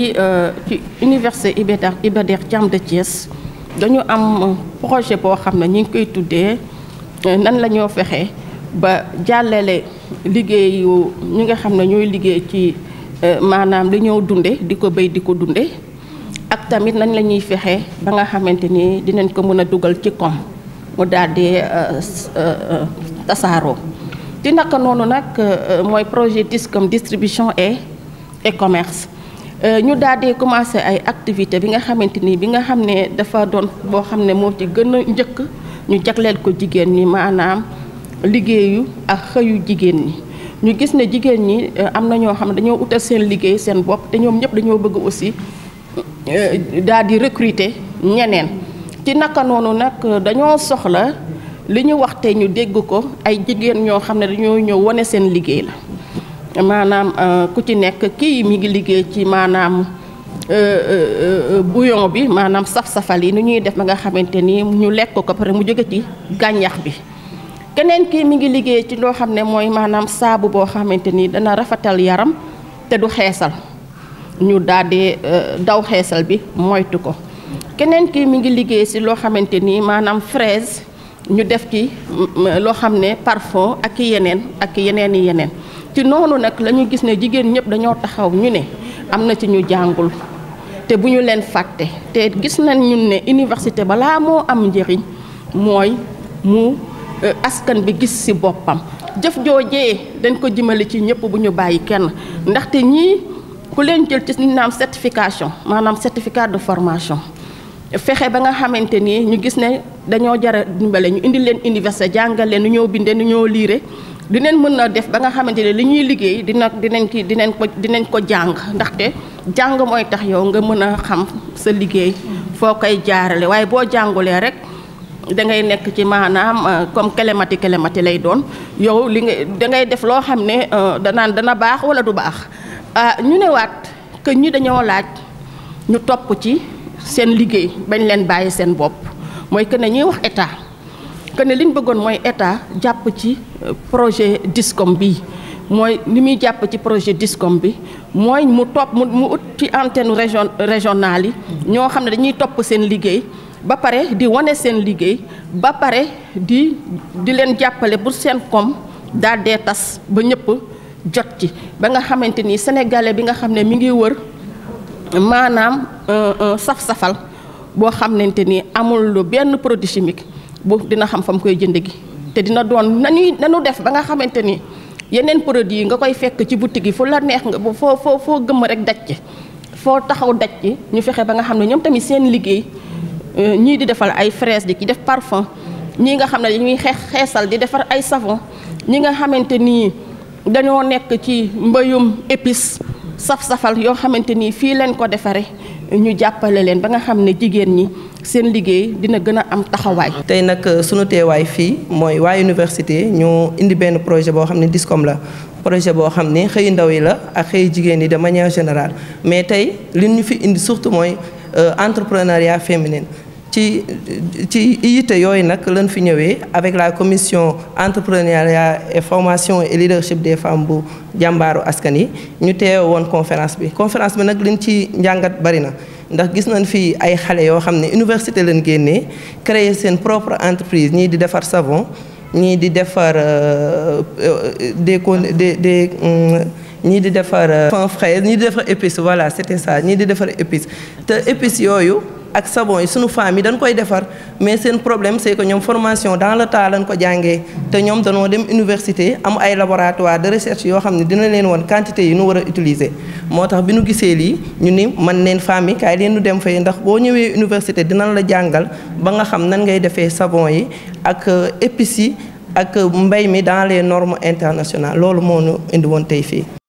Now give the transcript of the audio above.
fii ci université Iba Der Iba Der Thiam de Thiès dañu am projet boo xam ne ñu ngi koy tuddee nan la ñoo fexe ba jàllale liggéeyu ñi nga xam ne ñooy liggéey ci maanaam li ñoo dunde di ko béy di ko dunde ak tamit nañ la ñuy fexe ba nga xamante ni dinañ ko mën a dugal ci kom mu daal di tasaaroo ci naka noonu nag mooy projet DISCOM distribution et et commerce ñu daal di commencé ay activité bi nga xamante ni bi nga xam ne dafa doon boo xam ne moo ci gën a njëkk ñu jagleel ko jigéen ñi maanaam liggéeyu ak xëyu jigéen ñi ñu gis ne jigéen ñi am na ñoo xam ne dañoo utal seen liggéey seen bopp te ñoom ñëpp dañoo bëgg aussi daal di recruter ñeneen ci naka noonu nag dañoo soxla li ñu wax te ñu dégg ko ay jigéen ñoo xam ne dañoo ñëw wane seen liggéey la maanaam ku ci nekk kii mi ngi liggéey ci maanaam bouillon bi maanaam saf-safal yi ni ñuy def ba nga xamante ni ñu lekk ko pare mu jóge ci gàncax bi keneen kii mi ngi liggéey ci loo xam ne mooy maanaam saabu boo xamante ni dana rafetal yaram te du xeesal ñu daal di daw xeesal bi moytu ko keneen kii mi ngi liggéey ci loo xamante ni maanaam fraise ñu def ci loo xam ne parfum ak yeneen ak yeneen i yeneen ci noonu nag la ñu gis ne jigéen ñëpp dañoo taxaw ñu ne am na ci ñu jàngul te bu ñu leen fàtte te gis nañ ñun ne université balaa moo am njëriñ mooy mu askan bi gis ci boppam jëf joojee dañ ko jëmale ci ñëpp bu ñu bàyyi kenn ndaxte ñii ku leen jël ci ñu naan certification maanaam certificat de formation fexe ba nga xamante ni ñu gis ne dañoo jara dimbale ñu indi leen université jàngal leen nu ñoo bindee nu ñoo liire dinañ mën a def ba nga xamante ne li ñuy liggéey dina dinañ ki dinañ ko dinañ ko jàng ndaxte jàng mooy tax yow nga mën a xam sa liggéey foo koy jaarale waaye boo jàngulee rek da ngay nekk ci maanaam comme kelemati kelemati lay doon yow li nga da ngay def loo xam ne danaan dana baax wala du baax ñu ne waat que ñi dañoo laaj ñu topp ci seen liggéey bañ leen bàyyi seen bopp mooy que ne ñuy wax état que ne li ñu bëggoon mooy état jàpp ci projet DISCOM bi mooy li muy jàpp ci projet DISCOM bi mooy mu topp mu mu ut ci antenne région régionale yi ñoo xam ne dañuy topp seen liggéey ba pare di wane seen liggéey ba pare di di leen jàppale pour seen koom daal dee tas ba ñëpp jot ci ba nga xamante ni sénégalais bi nga xam ne mi ngi wër maanaam saf-safal boo xamante ni amul lu benn produit chimique bu dina xam fa mu koy jënd gi te dina doon nañuy nanu def ba nga xamante ni yeneen produit yi nga koy fekk ci boutique yi fu la neex nga foo foo foo gëmm rek daj ci foo taxaw daj ci ñu fexe ba nga xam ne ñoom tamit seen liggéey ñii di defal ay fraise di ci def parfum ñii nga xam ne dañuy xeex xeesal di defar ay savon ñi nga xamante ni dañoo nekk ci mbayum épice saf-safal yoo xamante ni fii leen ko defaree ñu jàppale leen ba nga xam ne jigéen ñi seen liggéey dina gën a am taxawaay. tey nag sunu teewaay fii mooy waa université ñu indi benn projet boo xam ne DISCOM la projet boo xam ne xëy ndaw yi la ak xëy jigéen yi de manière générale mais tey li ñu fi indi surtout mooy entrepreneuriat féminin ci ci yitte yooyu nag lañ fi ñëwee avec la commission entrepreneuriat et formation et leadership des femmes bu jàmbaaru askan yi ñu teew woon conférence bi conférence bi nag liñ ci njàngat bari na ndax gis nañ fi ay xale yoo xam ne université lañ génnee créer seen propre entreprise ñii di defar savon ñii di defar des con des des ñii di defar fin fraise ñii di defar épice voilà c'était ça ñii di defar épice te épice yooyu ak savon yi sunu femmes yi dañ koy defar mais seen problème c'est que ñoom formation dans le temps lañ ko jàngee te ñoom dañoo dem université am ay laboratoire de recherche yoo xam ne dina leen woon quantité yi nu war a utiliser moo tax bi nu gisee lii ñu ni man leen femmes yi kaay leen nu dem fay ndax boo ñëwee université dinañ la jàngal ba nga xam nan ngay defee savon yi ak épices yi ak mbay mi dans les normes internationales loolu moo ñu indi woon tey fii